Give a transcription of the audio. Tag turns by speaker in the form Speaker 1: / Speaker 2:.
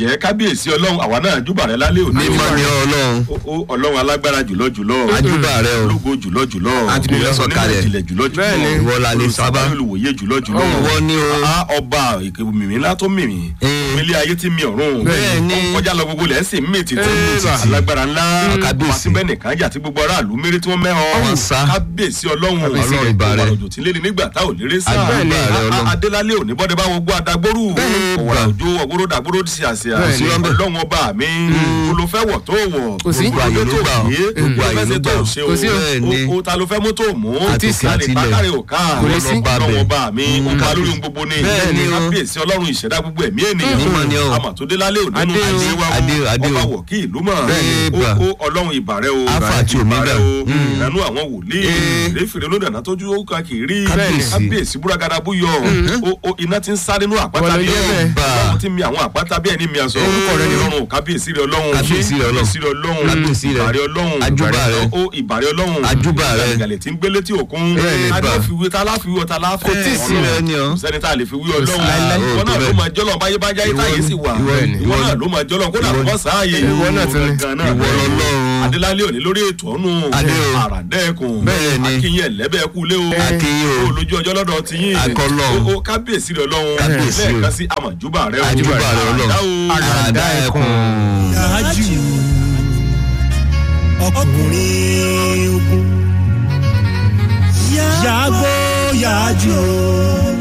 Speaker 1: bàjẹ́ kábíyèsí ọlọ́run àwa náà júbà rẹ lálẹ́ òní
Speaker 2: mímọ́ ni ọlọ́run
Speaker 1: Ó- ó- ọlọ́run alágbára jùlọ jùlọ
Speaker 2: Àjúbà rẹ o.
Speaker 1: ológo jùlọ jùlọ
Speaker 2: Àti bí wọ́n sọ kalẹ̀.
Speaker 1: ìjìnlẹ̀ jùlọ jùlọ
Speaker 3: Bẹ́ẹ̀ni.
Speaker 2: Ìwọ la lè sábà.
Speaker 1: olùwòye jùlọ jùlọ
Speaker 2: Ìwọ ni o.
Speaker 1: Ah, ọba mìmí ńlá tó mìmí
Speaker 2: Eh.
Speaker 1: mílí ayé tí mi ọ̀run
Speaker 2: Bẹ́ẹ̀ni.
Speaker 1: Ó kọjá lọ gbogbo lẹ́sìn mí títí
Speaker 3: Eh,
Speaker 1: alágbára ńlá
Speaker 2: Kábíyèsí.
Speaker 1: wá síbẹ̀ nìkan jà tí gbogbo aráàlú mérè tí wọ́n mẹ́hàn
Speaker 2: Wọ́n sá.
Speaker 1: kábíyèsí ọlọ́run
Speaker 2: Ọlọ́run ìbà rẹ̀.
Speaker 1: òjò tí lé ní nígbà tá ò lérè sá
Speaker 2: Àjùbà rẹ̀
Speaker 1: Ah,
Speaker 2: Ọlọ́run.
Speaker 1: adélálé òní bọ́dẹ bá wọgbó adagbóru ọ̀wàrà òjò ọ̀gbóró dàgbóró sí àṣà
Speaker 2: Bẹ́ẹ̀ni.
Speaker 1: ọlọ́run ọba mi olùfẹ́ wọ̀ tó wọ̀
Speaker 3: Kò sí.
Speaker 1: gbogbo ayé ló gbà gbogbo ayé ló gbà ṣe
Speaker 3: Kò sí o.
Speaker 2: Bẹ́ẹ̀ni.
Speaker 1: o o ta ló fẹ́ mú tó mú
Speaker 2: Àtòkè
Speaker 1: lálẹ́
Speaker 2: àtilẹ̀.
Speaker 1: bákàrẹ̀ òkà
Speaker 3: Kò lè sí.
Speaker 1: ọlọ́run ọba mi ó pa lórí ohun gbogbo ni
Speaker 2: Bẹ́ẹ̀ni o.
Speaker 1: kábíyèsí ọlọ́run ìṣẹ̀dá gbogbo ẹ̀mí
Speaker 2: Mímọ́ ni o.
Speaker 1: ènìyàn àmọ̀tódélálé òdenu
Speaker 3: Adé o.
Speaker 1: àṣewà
Speaker 2: Adé o, adé o.
Speaker 1: ọba wọ̀ kí ìlú mọ̀
Speaker 2: Bẹ́ẹ̀ni,
Speaker 1: ó
Speaker 2: bà.
Speaker 1: ó ọlọ́run ìbàrẹ̀ o
Speaker 2: Alpha àti Omega.
Speaker 1: ìbàrẹ̀ o ìrànú àwọn wòlíì
Speaker 2: Eh.
Speaker 1: ìrẹ́fìrẹ́ olódàná tójú ó kà kì í rí
Speaker 2: Kábíyèsí.
Speaker 1: kábíyèsí búrágàdà búyọ ó- ó iná ti ń sá nínú àpáta
Speaker 3: Wọ́n ló
Speaker 1: bí
Speaker 3: jẹ́ bẹ́ẹ̀.
Speaker 1: ọlọ́run ti mi àwọn àpáta bí ẹni mi aṣọ
Speaker 2: Orúkọ rẹ̀ ni o.
Speaker 1: ọlọ́run kábíyèsí rẹ̀ ọlọ́run
Speaker 2: Kábíyèsí rẹ̀ Ọlọ́run.
Speaker 1: kábíyèsí rẹ̀ ọlọ́run
Speaker 2: Kábíyèsí rẹ̀.
Speaker 1: ìbàrẹ̀ ọlọ́run
Speaker 2: Àjúbà rẹ̀.
Speaker 1: ó ìbàrẹ̀ ọlọ́run
Speaker 2: Àjúbà rẹ̀.
Speaker 1: ìgàlẹ̀ tí ń gbélé tí òkun
Speaker 2: Bẹ́ẹ̀ni, bà.
Speaker 1: aláfiwé tá aláfiwé tá aláfẹ́
Speaker 2: Kò tí ì sí rẹ̀ ni o.
Speaker 1: kò sẹ́ni tá a lè fi wí ọlọ́run
Speaker 2: láíláí.
Speaker 1: ìwọ náà
Speaker 2: Ó tó
Speaker 1: ló
Speaker 2: bẹ́ẹ̀.
Speaker 1: máa jọ́lọ́ báyé bá jáyé táyé sì wà
Speaker 2: Ìwọ ni.
Speaker 1: ìwọ náà ló máa jọ́lọ́ kódà kọ́ sáàyè
Speaker 3: Ìwọ náà tún ni.
Speaker 1: Gangan náà.
Speaker 2: Ìwọ lọ́lọ́run.
Speaker 1: adélálé òní lórí ètò ọ̀nù
Speaker 2: Adé o.
Speaker 1: àràdẹ́kùn
Speaker 2: Bẹ́ẹ̀ni.
Speaker 1: akínyìn ẹ̀lẹ́bẹ̀ kú lé o
Speaker 2: Akínyìn o.
Speaker 1: ó lójú ọjọ́ lọ́dọ̀ ti yín
Speaker 2: Akọ́lọ́run.
Speaker 1: ó ó kábíyèsí rẹ̀ ọlọ́run
Speaker 2: Kábíyèsí o.
Speaker 1: lẹ́ẹ̀kan sí àmọ̀júbà rẹ̀ o
Speaker 2: Àjúbà rẹ̀ Ọlọ́run.
Speaker 1: Àràdá o.
Speaker 2: àràdá ẹkùn.
Speaker 4: yájú ọkùnrin ogun yàgò yájú o.